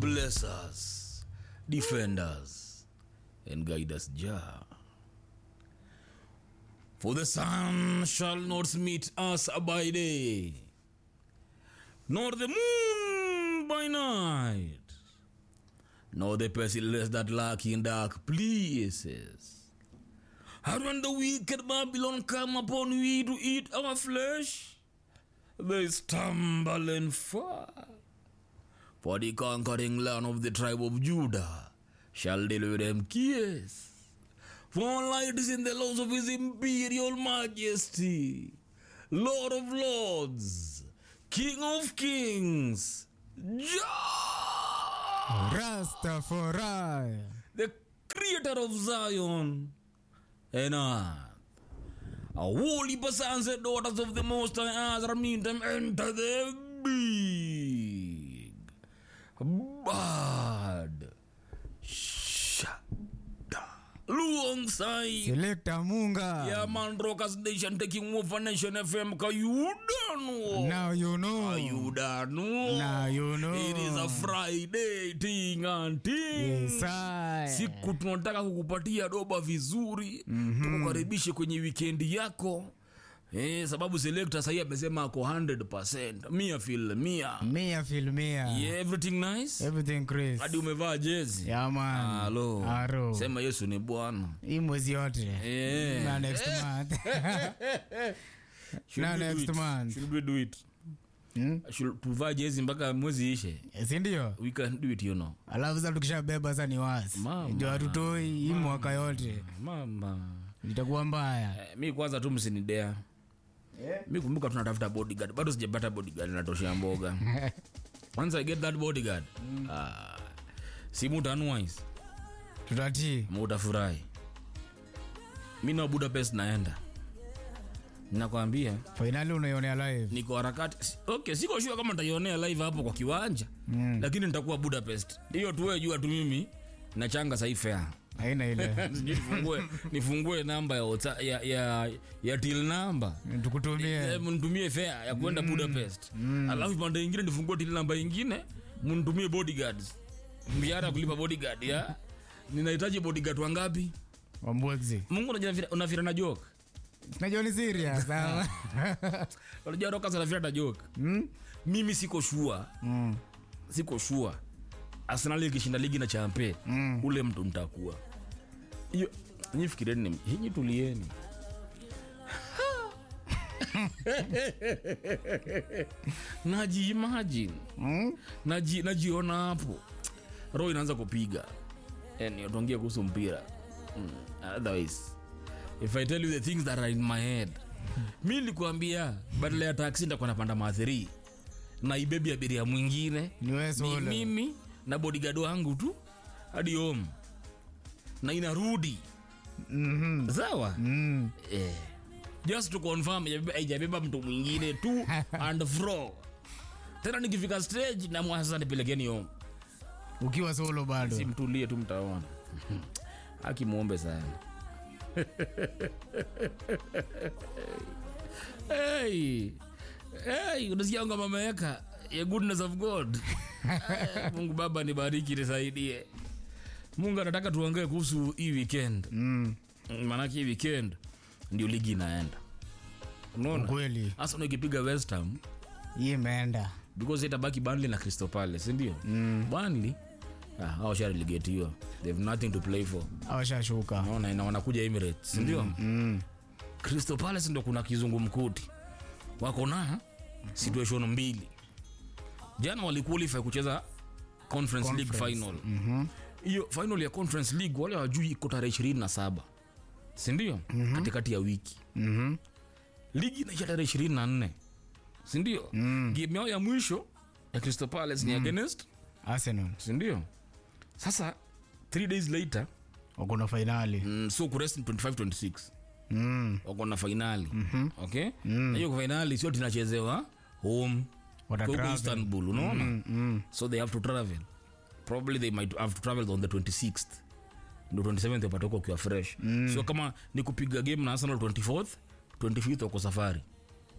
Bless us, defend us, and guide us, Jah. For the sun shall not meet us by day, nor the moon by night, nor the pestilence that lurk in dark places. And when the wicked Babylon come upon we to eat our flesh, they stumble and fall. For the conquering land of the tribe of Judah shall deliver them kiss. For light is in the laws of his imperial majesty, Lord of lords, King of kings, Jah, Rastafari. the creator of Zion and earth. A holy sons and daughters of the Most High Azra meet them enter the big bad shada alongside Selector Munga. yeah man rockers nation taking over nation fm kayudano Now you know. kayudano Now you know. it is a friday ting and ting Yes, I. siku tunataka kukupatia doba vizuri mm-hmm. tukukaribishe kwenye wikendi yako eh, sababu selekta sahii amesema ako 100 mia fil mia Mia filmia. yeah, everything nice Everything Chris. hadi umevaa jezi Yeah, man. Halo. Aro. sema yesu ni bwana Hii mwezi yote. Eh. Na next month. Should Na we do next it? month. Should we do it? Hmm? Should tuvaa jezi mpaka mwezi ishe Si ndio? we can do it you know Alafu sasa tukishabeba sasa ni wasi. Mama. Ndio hatutoi hii mwaka yote. mama Itakuwa mbaya. eh, mi kwanza tu msinidea mi kumbuka tunatafuta bodyguard bado sijapata bodyguard natoshea mboga once i get that bodyguard ah, si mutanuais Tutatii. mutafurahi mi na budapest naenda nakwambia Finali unaionea live. niko harakati Si- okay siko shua kama nitaionea live hapo kwa kiwanja mm. lakini nitakuwa budapest hiyo tuwe jua tu mimi nachanga sahii fea Haina ile. Sijui nifungue nifungue namba ya, WhatsApp- ya, ya, ya til namba Tukutumie. Eh, mnitumie fea ya kwenda budapest alafu pande ingine nifungue til namba ingine mnitumie bodyguards mshahara ya kulipa bodyguard ya ninahitaji bodyguard wangapi Wambwezi. mungu unajua unafira na joke Najua ni serious. sawa. unajua rokas anafira na joke Hmm? mimi siko shua Mm. siko shua arsenal ikishinda ligi na champe Mm. ule mtu ntakuwa hiyo nyi fikirieni hinyi tulieni naji imagine Mm? naji najiona hapo roho inaanza kupiga yani tuongea kuhusu mpira mm. otherwise if i tell you the things that are in my head mi nilikuambia badala ya taksi nitakuwa napanda maathiri na ibebi abiria mwingine Ni wewe ni solo. mimi na bodigado wangu tu hadi home na inarudi Mhm. sawa Mm. eh. just to confirm haijabeba- haijabeba mtu mwingine tu and fro tena nikifika stage na mwasa nipelekeni home Ukiwa solo bado. simtulie tu mtaona akimwombe sana hey. Hey, unasikia ngoma ameweka ya goodness of god Eh, mungu baba nibariki nisaidie mungu anataka tuongee kuhusu hii weekend Mm. maanake hii weekend ndio ligi inaenda unaona Kweli. hasa unakipiga west ham Hii imeenda. because itabaki Burnley na Crystal Palace sindio mm. Burnley ah, hao sharelegatiwa they have nothing to play for Awashashuka. naona na wanakuja Emirates sindio mm. Mm. Crystal Palace ndo kuna kizungumkuti wako na situation mbili jana waliqualify kucheza conference, league Conference. final Mhm. hiyo final ya conference league wale wajui iko tarehe ishirini na saba sindio mm-hmm. katikati ya wiki Mhm. ligi inaisha tarehe ishirini na nne sindio mm. game yao ya mwisho ya Crystal Palace ni against Arsenal. sindio sasa three days later Wako na finali. mm, so kurest 25-26 Mm. wako na fainali mm-hmm. okay na hiyo fainali sio tunachezewa home Wata Huko travel. istanbul unaona Mm. Mm. so they have to travel probably they might have to travel on the 26th ndo 27th wapatoka ukiwa fresh so kama ni kupiga game na arsenal 24th 25th wako safari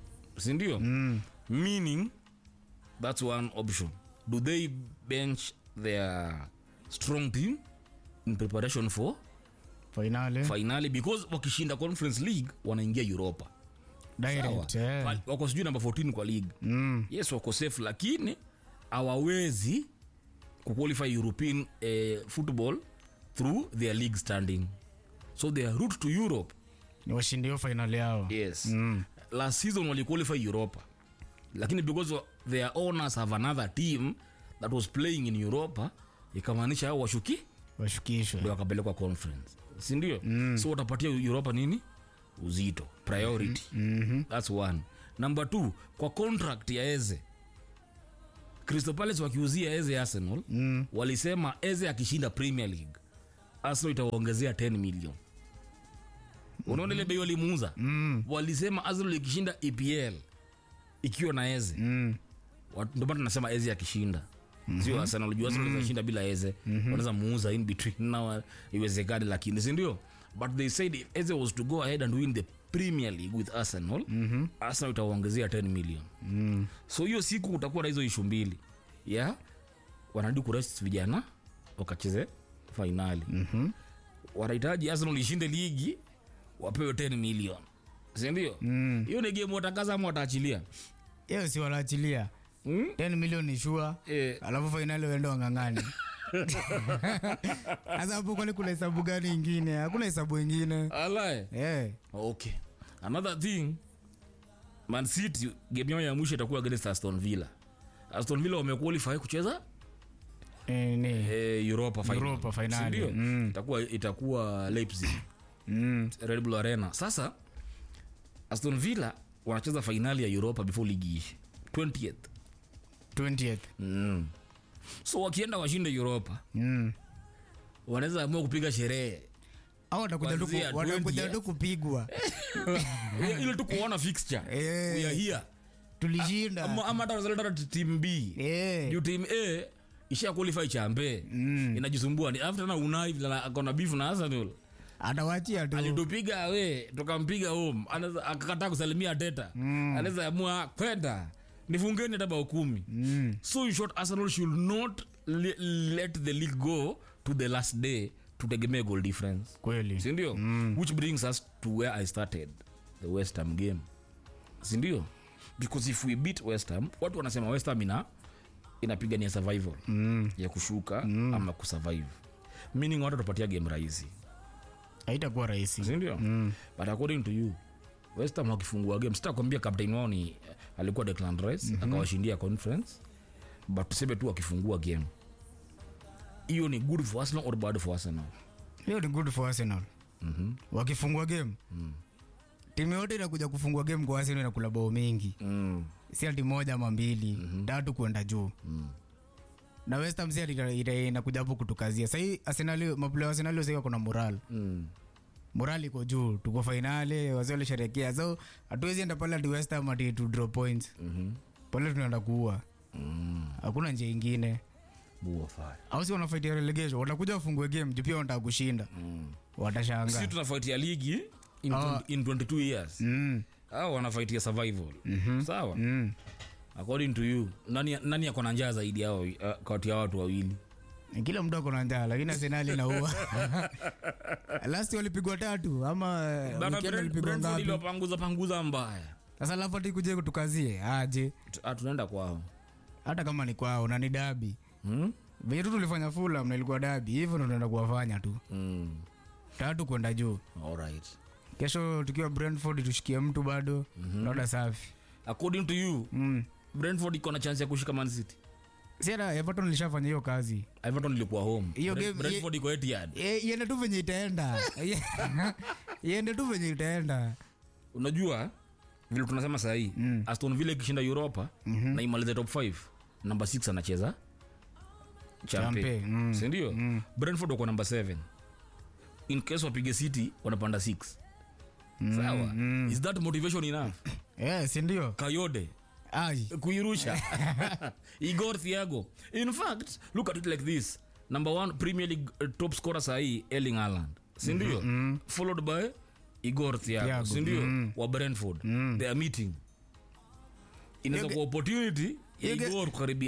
sindio Mm. meaning that's one option do they bench their strong team in preparation for fainali finali because wakishinda conference league wanaingia europa direct Sawa. eh. Wa- wako sijui namba 14 kwa league Mm. yes wako safe lakini hawawezi kuqualify european eh, football through their league standing so their route to europe ni washindi hiyo fainali yao yes Mm. last season waliqualify europa lakini because of their owners have another team that was playing in europa ikamaanisha hao washuki washukishwe ndio wakapelekwa conference sindio mm. so watapatia europa nini uzito priority Mhm. thats one number two kwa contract ya eze crystal palace wakiuzia eze arsenal Mm. walisema eze akishinda premier league arsenal itawaongezea 10 million unaona ile bei walimuuza Mm. walisema arsenal ikishinda epl ikiwa na eze Mm. Wat- ndio maana tunasema eze akishinda sio arsenal juu arsenal mm shinda bila eze wanaweza muuza in between na iwezekani lakini si ndio but they said if eze was to go ahead and win the premier league with arsenal arsenal itawaongezea 10 million Mm. so hiyo siku utakuwa na hizo ishu mbili ya wanarudi kurest vijana wakacheze fainali Mhm. wanahitaji arsenal ishinde ligi wapewe 10 million sindio Mm. hiyo ni game watakaza ama wataachilia hiyo si wanaachilia hmm? 10 milioni shua eh, alafu fainali waende wang'ang'ani sasa hapo kwani kuna hesabu gani ingine hakuna hesabu ingine alae Eh. okay another thing man city game yao ya mwisho itakuwa against aston villa aston villa wamequalify kucheza Eh, ni. eh, europa final. Europa finali. Sindio? Mm. itakuwa itakuwa leipzig Mm. red bull arena sasa aston villa wanacheza fainali ya europa before ligi ishi 20th 20th mm. so wakienda washinde europa Mm. wanaweza amua kupiga sherehe au watakuja tu ku- Kuanzia watakuja 20th. tu kupigwa Ile- ile tu kuona fixture Eh. we are here tulishinda ama ama hata wanazaleta hata team b Eh. juu team a isha qualify chambe Mm. inajisumbua ni after na unai vile na- akona beef na arsenal atawachia tu alitupiga awe tukampiga home Anaweza- akakataa kusalimia teta anaweza amua kwenda nifungeni hata bao kumi Mm. so in short arsenal should not le let the league go to the last day tutegemee goal difference kweli sindio which brings us to where i started the west ham game sindio because if we beat west ham watu wanasema west ham ina inapigania survival Mm. ya kushuka ama kusurvive meaning watu watapatia game rahisi haitakuwa rahisi sindio Mm. but according to you west ham wakifungua game sitakwambia captain wao ni alikuwa declan rice akawashindia conference but tuseme tu wakifungua game hiyo ni good for arsenal or bad for arsenal hiyo ni good for arsenal Mhm. wakifungua game timu yote inakuja kufungua game kwa arsenal inakula bao mingi mm. si ati moja ama mbili tatu kwenda juu Mm. na west ham si ati ita- ita- inakuja hapo kutukazia sahii arsenal maplaya wa arsenal sahii wako na moral Mm. moral iko juu tuko fainali wazee walisherekea so hatuwezi enda pale ati west ham ati tu draw points Mhm. pale tunaenda kuua Mm. hakuna njia ingine Buwa fire. au si wanafaitia relegation watakuja wafungue game juu pia wanataka kushinda Mm. watashanga si tunafaitia ligi in, Ah. 20 in 22 years mm. au wanafaitia survival sawa mm. according to you nani, nani ako na njaa zaidi yao uh, kati ya watu wawili kila mtu ako na njaa lakini arsenali naua last walipigwa tatu ama Bana weekend Brent- walipigwa Brentford ngapi iliwapanguza panguza mbaya sasa alafu ati kuje kutukazie aje Tu- ah, tunaenda kwao hata kama ni kwao na ni dabi hmm? venye tu tulifanya fulam na ilikuwa dabi hivyo ndo tunaenda kuwafanya tu mm. tatu kwenda juu Alright. kesho tukiwa brentford tushikie mtu bado naona safi according to you mm. brentford iko na chance ya kushika man city si hata everton ilishafanya hiyo kazi everton ilikuwa home Hiyo Brent- game- brentford iko etihad E, iende tu venye itaenda iende tu venye itaenda unajua vile tunasema sahii Mm. aston villa ikishinda europa na imalize top 5 namba 6 anacheza champe Champe, mm. sindio brentford wako namba 7 in case wapige city wanapanda 6 sawa is that motivation enough Eh, si ndio kayode ai kuirusha igor thiago in fact look at it like this number one premier league uh, top scorer sahii erling haaland sindio followed by igor thiago Thiago, sindio wa brentford they are meeting inaweza Hiyo kuwa opportunity ya hiyo ge- igor kukaribia eh,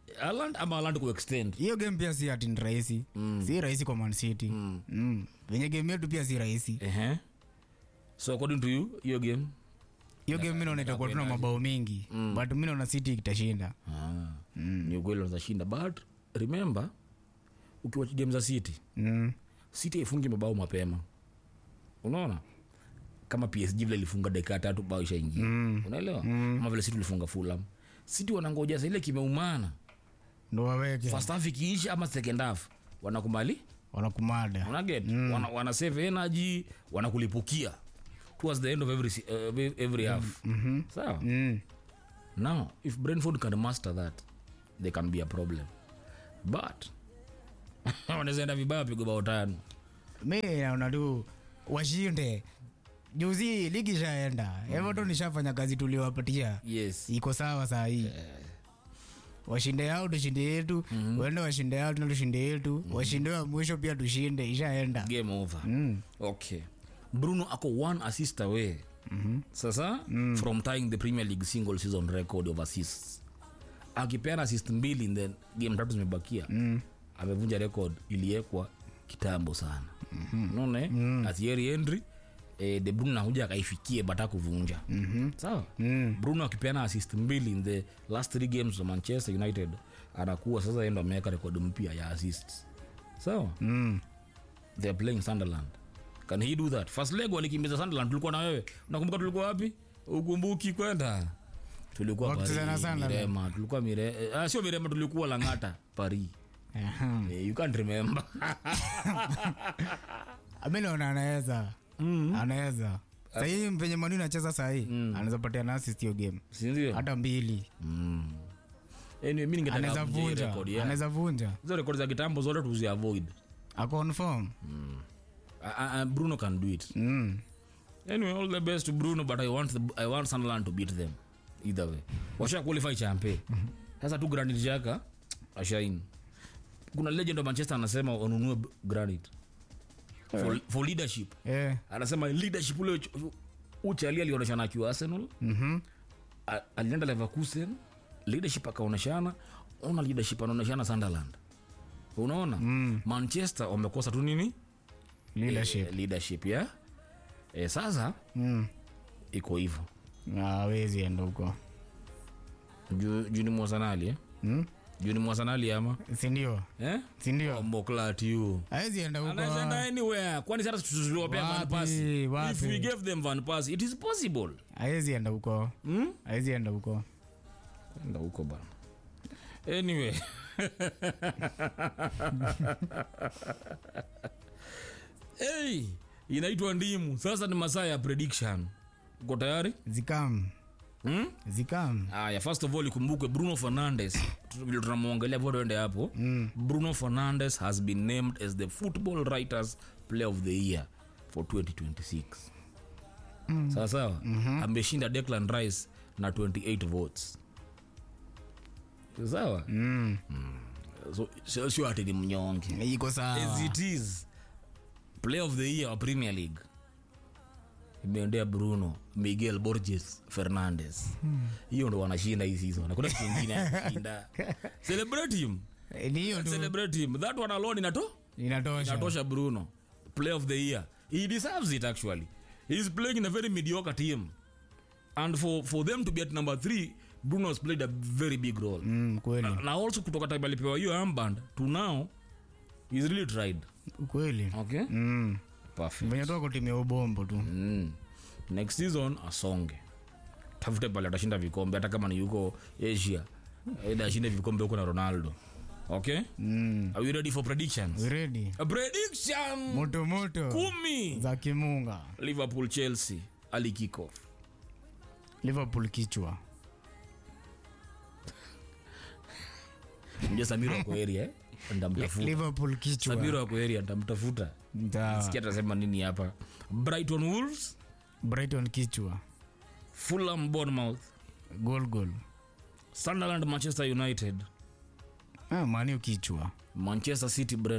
Haaland ama Haaland kuextend hiyo game pia si ati ni rahisi si rahisi kwa Man City mm. venye game yetu pia si rahisi Ehe. so according to you hiyo game hiyo game mi naona itakuwa tuna mabao mingi but mi naona City itashinda ah. ni ukweli wanazashinda but remember ukiwachi game za city mm. city haifungi mabao mapema unaona kama psg vile ilifunga dakika ya tatu bao ishaingia mm. unaelewa mm. ama vile city ulifunga fulam city wanangoja sa ile kimeumana ndo waweke first half ikiisha ama second half wanakubali wanakumada unaget mm. wana, wana save energy wanakulipukia towards the end of every, se- uh, every half mm-hmm. sawa mm. now if brentford can master that they can be a problem but wanaweza enda vibaya pigo bao tano mi naona tu washinde juzi ligi ishaenda everton ishafanya kazi tuliwapatia yes iko sawa saa hii washinde yao tushinde yetu wende washinde yao tuna tushinde yetu washinde wa mwisho pia tushinde ishaenda game over mm. okay bruno ako one assist away mm-hmm. sasa mm. from tying the premier league single season record of assists akipeana assist mbili in the game tatu zimebakia mm. amevunja record iliekwa kitambo sana mm-hmm. naona mm. atieri henry eh, de bruno nakuja akaifikie bata kuvunja mm-hmm. sawa mm. bruno akipeana assist mbili in the last three games za manchester united anakuwa sasa endo ameweka rekodi mpya ya assists sawa Mm. they are playing sunderland can he do that first leg walikimbiza sunderland tulikuwa na wewe unakumbuka tulikuwa wapi ukumbuki kwenda tulikuwa Wakicheza na Paris, Sunderland. mirema tulikuwa mire eh, ah, sio mirema tulikuwa langata paris Aha. eh, you can't remember mi naona anaweza anaweza sahii venye manu nacheza sahii anaweza patia na assist hiyo game sindio hata mbili mm. anyway, mi ningetaka anaweza avunje hii vunja record, yeah. anaweza vunja hizo rekodi za kitambo zote tuziavoid aconfirm uh, uh, bruno can do it mm. anyway all the best to bruno but i want, the, I want sunderland to beat them either way washa qualify champe sasa tu granit jaka ashain kuna legend wa manchester anasema wanunue b- granit for, for leadership eh. anasema leadership ule uch- uchali alionyeshana akiwa arsenal mm-hmm. A- alienda leverkusen leadership akaoneshana ona leadership anaoneshana sunderland unaona mm. manchester wamekosa tu nini leadership eh, leadership ya eh, sasa mm. iko hivyo awezi enda huko juu juu ni mwasanali eh? mm? juu ni mwasanali ama sindio eh? sindio mboklatio awezi enda huko anawezaenda anywhere kwani sasa tuliwapea van Wapi, pass if wapi? we gave them van pass it is possible awezi enda huko hmm? awezi enda huko enda huko bana anyway hey, inaitwa ndimu sasa ni masaa ya prediction uko tayari zikam hmm? zikam aya first of all ikumbukwe bruno fernandes tu- vile tunamwongelea vodo ende hapo mm. bruno fernandes has been named as the football writers player of the year for 2026 mm. sawa sawa mm-hmm. ameshinda declan rice na 28 votes sawa mm. so sio- sio ati ni mnyonge iko sawa as it is player of the year wa premier league imeendea bruno miguel borges fernandes hiyo ndo wanashinda hii season hakuna kitu ingine anashinda celebrate him Eh, ni hiyo tu celebrate him that one alone inato inatosha inatosha bruno player of the year he deserves it actually he is playing in a very mediocre team and for, for them to be at number three bruno has played a very big role mm, kweli na also kutoka time alipewa hiyo armband to now he's really tried kweli okay mm. perfect venye toka timu ya ubombo tu mm. next season asonge tafute pale atashinda vikombe hata kama ni yuko asia eda ashinde vikombe huko na ronaldo okay mm. are we ready for predictions redi A prediction moto moto kumi za kimunga liverpool chelsea ali kickoff liverpool kichwa mja samiro wako area eh? ndamtafuta liverpool kichwa samiro wako area ndamtafuta Sawa. sikia atasema nini hapa brighton wolves brighton kichwa fulham bournemouth gol gol sunderland manchester united ah, maniu kichwa manchester city Brentford.